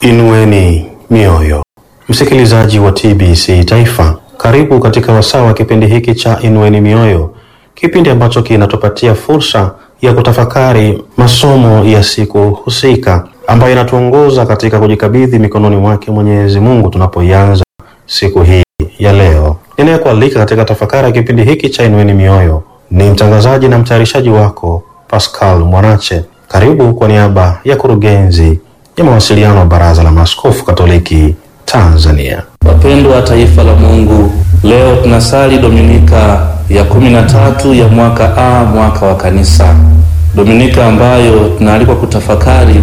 Inueni mioyo, msikilizaji wa TBC Taifa, karibu katika wasaa wa kipindi hiki cha Inueni mioyo, kipindi ambacho kinatupatia fursa ya kutafakari masomo ya siku husika ambayo inatuongoza katika kujikabidhi mikononi mwake Mwenyezi Mungu tunapoianza siku hii ya leo. Ninayekualika katika tafakari ya kipindi hiki cha Inueni mioyo ni mtangazaji na mtayarishaji wako Pascal Mwanache. Karibu kwa niaba ya kurugenzi ya mawasiliano wa Baraza la Maaskofu Katoliki Tanzania. Wapendwa wa taifa la Mungu, leo tunasali Dominika ya kumi na tatu ya mwaka A, mwaka wa Kanisa, Dominika ambayo tunaalikwa kutafakari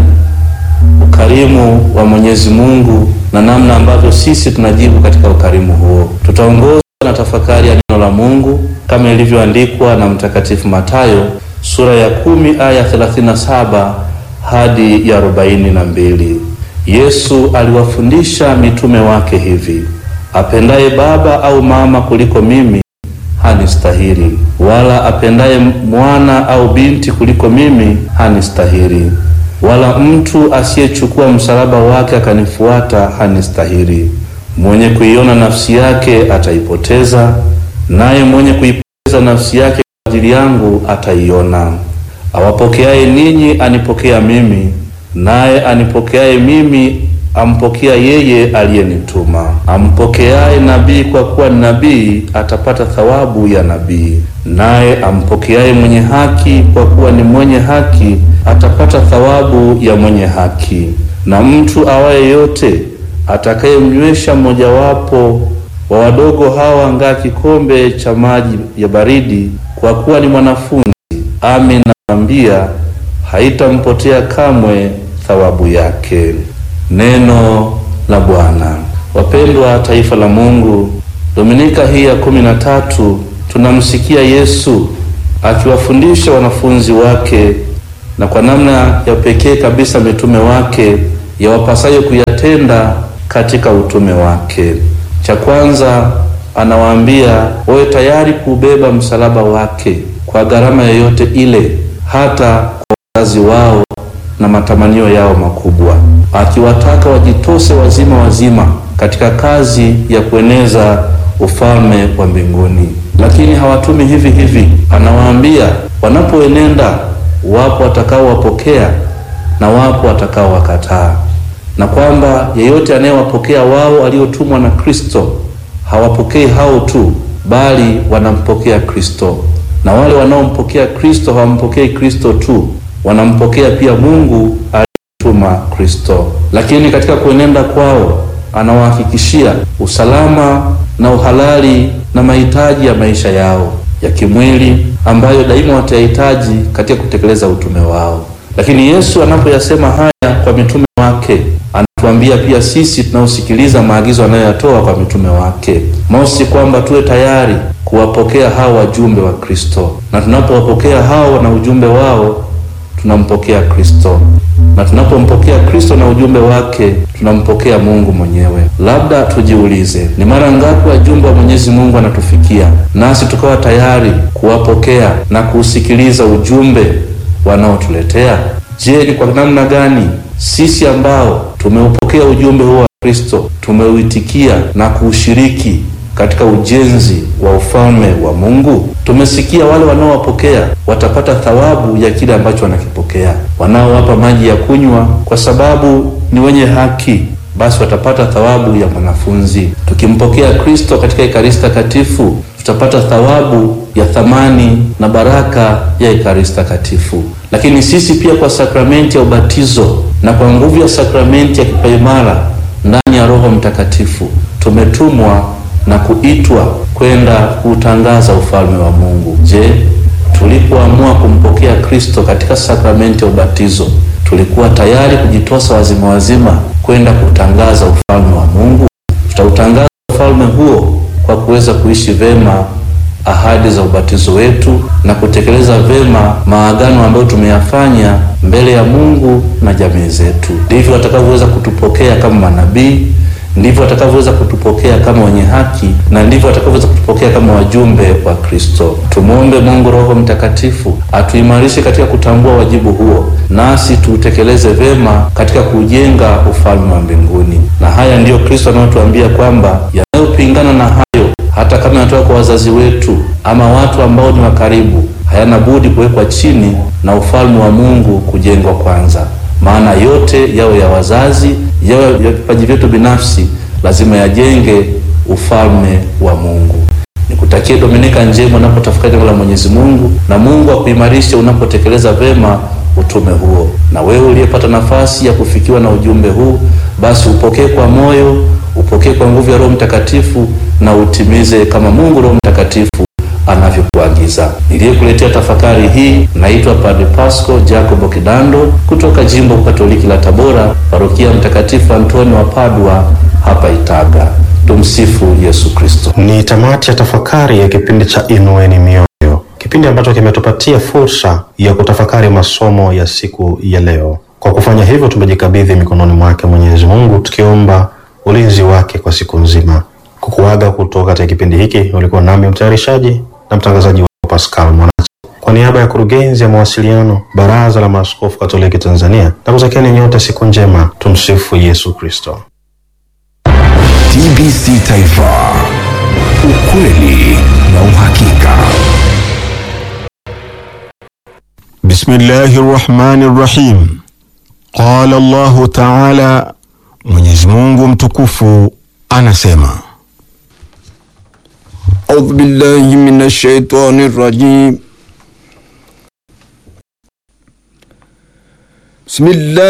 ukarimu wa Mwenyezi Mungu na namna ambavyo sisi tunajibu katika ukarimu huo. Tutaongozwa na tafakari ya neno la Mungu kama ilivyoandikwa na Mtakatifu Matayo sura ya kumi aya 37 hadi ya arobaini na mbili. Yesu aliwafundisha mitume wake hivi: apendaye baba au mama kuliko mimi hanistahili, wala apendaye mwana au binti kuliko mimi hanistahili, wala mtu asiyechukua msalaba wake akanifuata hanistahili. Mwenye kuiona nafsi yake ataipoteza, naye mwenye kuipoteza nafsi yake kwa ajili yangu ataiona. Awapokeaye ninyi anipokea mimi, naye anipokeaye mimi ampokea yeye aliyenituma. Ampokeaye nabii kwa kuwa ni nabii atapata thawabu ya nabii, naye ampokeaye mwenye haki kwa kuwa ni mwenye haki atapata thawabu ya mwenye haki. Na mtu awaye yote atakayemnywesha mmojawapo wa wadogo hawa ngaa kikombe cha maji ya baridi, kwa kuwa ni mwanafunzi, amin nawaambia, haitampotea kamwe thawabu yake. Neno la Bwana. Wapendwa taifa la Mungu, Dominika hii ya kumi na tatu tunamsikia Yesu akiwafundisha wanafunzi wake na kwa namna ya pekee kabisa mitume wake yawapasayo kuyatenda katika utume wake. Cha kwanza anawaambia wawe tayari kuubeba msalaba wake kwa gharama yoyote ile, hata kwa wazazi wao na matamanio yao makubwa, akiwataka wajitose wazima wazima katika kazi ya kueneza ufalme wa mbinguni. Lakini hawatumi hivi hivi, anawaambia wanapoenenda, wapo watakaowapokea na wapo watakaowakataa, na kwamba yeyote anayewapokea wao aliotumwa na Kristo hawapokei hao tu, bali wanampokea Kristo, na wale wanaompokea Kristo hawampokei Kristo tu wanampokea pia Mungu aliyetuma Kristo. Lakini katika kuenenda kwao anawahakikishia usalama na uhalali na mahitaji ya maisha yao ya kimwili ambayo daima watayahitaji katika kutekeleza utume wao. Lakini Yesu anapoyasema haya kwa mitume wake, anatuambia pia sisi tunaosikiliza maagizo anayoyatoa kwa mitume wake, mosi, kwamba tuwe tayari kuwapokea hao wajumbe wa Kristo, na tunapowapokea hao na ujumbe wao tunampokea Kristo, na tunapompokea Kristo na ujumbe wake tunampokea Mungu mwenyewe. Labda tujiulize, ni mara ngapi wajumbe wa Mwenyezi Mungu anatufikia nasi tukawa tayari kuwapokea na kuusikiliza ujumbe wanaotuletea? Je, ni kwa namna gani sisi ambao tumeupokea ujumbe huo wa Kristo tumeuitikia na kuushiriki katika ujenzi wa ufalme wa Mungu. Tumesikia wale wanaowapokea watapata thawabu ya kile ambacho wanakipokea. Wanaowapa maji ya kunywa kwa sababu ni wenye haki, basi watapata thawabu ya mwanafunzi. Tukimpokea Kristo katika Ekaristi Takatifu, tutapata thawabu ya thamani na baraka ya Ekaristi Takatifu. Lakini sisi pia kwa sakramenti ya ubatizo na kwa nguvu ya sakramenti ya kipaimara ndani ya Roho Mtakatifu tumetumwa na kuitwa kwenda kuutangaza ufalme wa Mungu. Je, tulipoamua kumpokea Kristo katika sakramenti ya ubatizo tulikuwa tayari kujitosa wazima wazima kwenda kutangaza ufalme wa Mungu? Tutautangaza ufalme huo kwa kuweza kuishi vema ahadi za ubatizo wetu na kutekeleza vema maagano ambayo tumeyafanya mbele ya Mungu na jamii zetu. Ndivyo watakavyoweza kutupokea kama manabii ndivyo atakavyoweza kutupokea kama wenye haki na ndivyo atakavyoweza kutupokea kama wajumbe wa Kristo. Tumwombe Mungu Roho Mtakatifu atuimarishe katika kutambua wajibu huo, nasi tuutekeleze vema katika kujenga ufalme wa mbinguni. Na haya ndiyo Kristo anayotuambia kwamba yanayopingana na hayo, hata kama yanatoka kwa wazazi wetu ama watu ambao ni wa karibu, hayana budi kuwekwa chini na ufalme wa Mungu kujengwa kwanza. Maana yote yawe ya wazazi, yawe ya vipaji vyetu binafsi, lazima yajenge ufalme wa Mungu. Nikutakie Dominika njema unapotafakari neno la Mwenyezi Mungu, na Mungu akuimarishe unapotekeleza vema utume huo. Na wewe uliyepata nafasi ya kufikiwa na ujumbe huu, basi upokee kwa moyo, upokee kwa nguvu ya Roho Mtakatifu na utimize kama Mungu Roho Mtakatifu anavyokuagiza. Niliyekuletea tafakari hii naitwa Padre Pasco Jacobo Kidando kutoka Jimbo Katoliki la Tabora, Parokia Mtakatifu Antoni wa Padua hapa Itaga. Tumsifu Yesu Kristo. Ni tamati ya tafakari ya kipindi cha Inueni Mioyo, kipindi ambacho kimetupatia fursa ya kutafakari masomo ya siku ya leo. Kwa kufanya hivyo, tumejikabidhi mikononi mwake Mwenyezi Mungu, tukiomba ulinzi wake kwa siku nzima. Kukuaga kutoka katika kipindi hiki, ulikuwa nami mtayarishaji na mtangazaji wa Pascal Mwanachi, kwa niaba ya kurugenzi ya mawasiliano Baraza la Maaskofu Katoliki Tanzania, na kutakieni nyote siku njema. Tumsifu Yesu Kristo. TBC Taifa, ukweli na uhakika. Bismillahi rrahmani rrahim. Qala Allahu taala, Mwenyezi Mungu mtukufu anasema أعوذ بالله من الشيطان الرجيم بسم الله